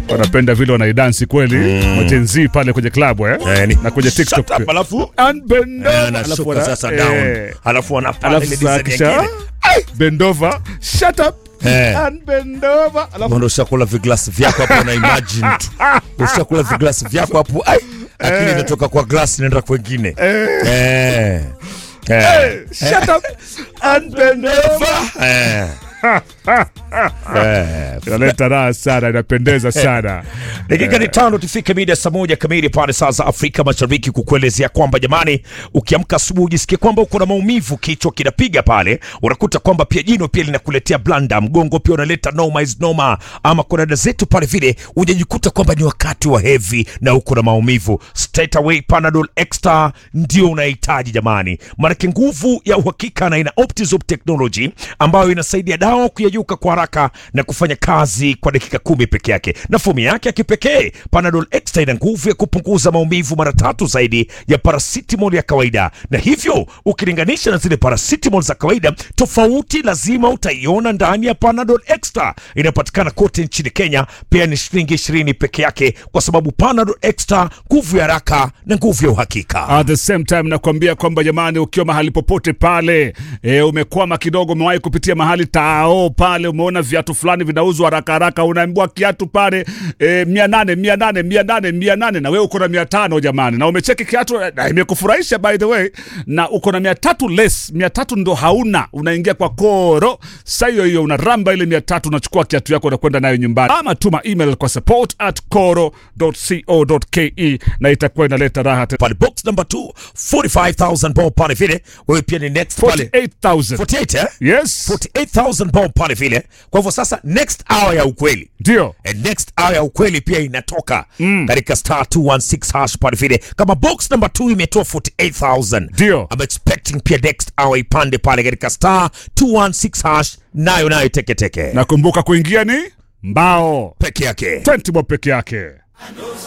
wanapenda vile wanaidansi kweli majenzi pale kwenye klabu eh? Eh, ni- na kwenye Shut tiktok up, alafu And bend over. eh, Alafu anashuka wana- sasa eh, down alafu wanapanda alafu ile sasa design kisha nyingine. bend over shut up Eh. and bend over alafu Mbona ushakula viglasi vyako hapo na imagine tu ushakula viglasi vyako hapo ai akili inatoka kwa glasi inaenda kwengine eh eh shut up and bend over eh eh inaleta raha sana inapendeza sana dakika ni tano tufike mida saa moja kamili pale saa za Afrika Mashariki, kukuelezea kwamba jamani, ukiamka asubuhi ujisikie kwamba uko na maumivu, kichwa kinapiga pale, unakuta kwamba pia jino pia linakuletea blanda, mgongo pia unaleta noma is noma, ama kuna dada zetu pale vile ujajikuta kwamba ni wakati wa heavy na uko na maumivu, straight away Panadol Extra ndio unahitaji jamani, maanake nguvu ya uhakika na ina Optizop technology ambayo inasaidia dawa kuyeyuka kwa haraka na kufanya kazi kwa dakika kumi peke yake, na fomu yake ya kipekee Panadol Extra ina nguvu ya kupunguza maumivu mara tatu zaidi ya paracetamol ya kawaida, na hivyo ukilinganisha na zile paracetamol za kawaida, tofauti lazima utaiona ndani ya Panadol Extra. Inapatikana kote nchini Kenya, pia ni shilingi ishirini peke yake, kwa sababu Panadol Extra, nguvu ya haraka na nguvu ya uhakika. At the same time nakwambia kwamba jamani, ukiwa mahali popote pale e, umekwama kidogo, umewahi kupitia mahali tao pale, umeona viatu fulani vinauzwa haraka haraka, unaambiwa kiatu pale e, mia nane mia nane mia nane mia nane na wewe uko na mia tano jamani, na umecheki kiatu na imekufurahisha by the way, na uko na mia tatu less, mia tatu ndo hauna, unaingia kwa koro saa hiyo hiyo unaramba ile mia tatu unachukua kiatu yako unakwenda nayo nyumbani, ama tuma email kwa support at koro.co.ke na itakuwa inaleta raha tena. pale box number 2 45000 bob pale vile wewe pia ni next pale 48,000 48 eh yes 48000 bob pale vile kwa hivyo sasa next hour ya ukweli ndio And next hour ya ukweli pia inatoka katika star 216 hash pale vile kama box number 2 imetoa 48000 Ndio. I'm expecting pia next hour ipande pale katika star 216 hash nayo nayo teketeke nakumbuka kuingia ni mbao peke yake 20 bob peke yake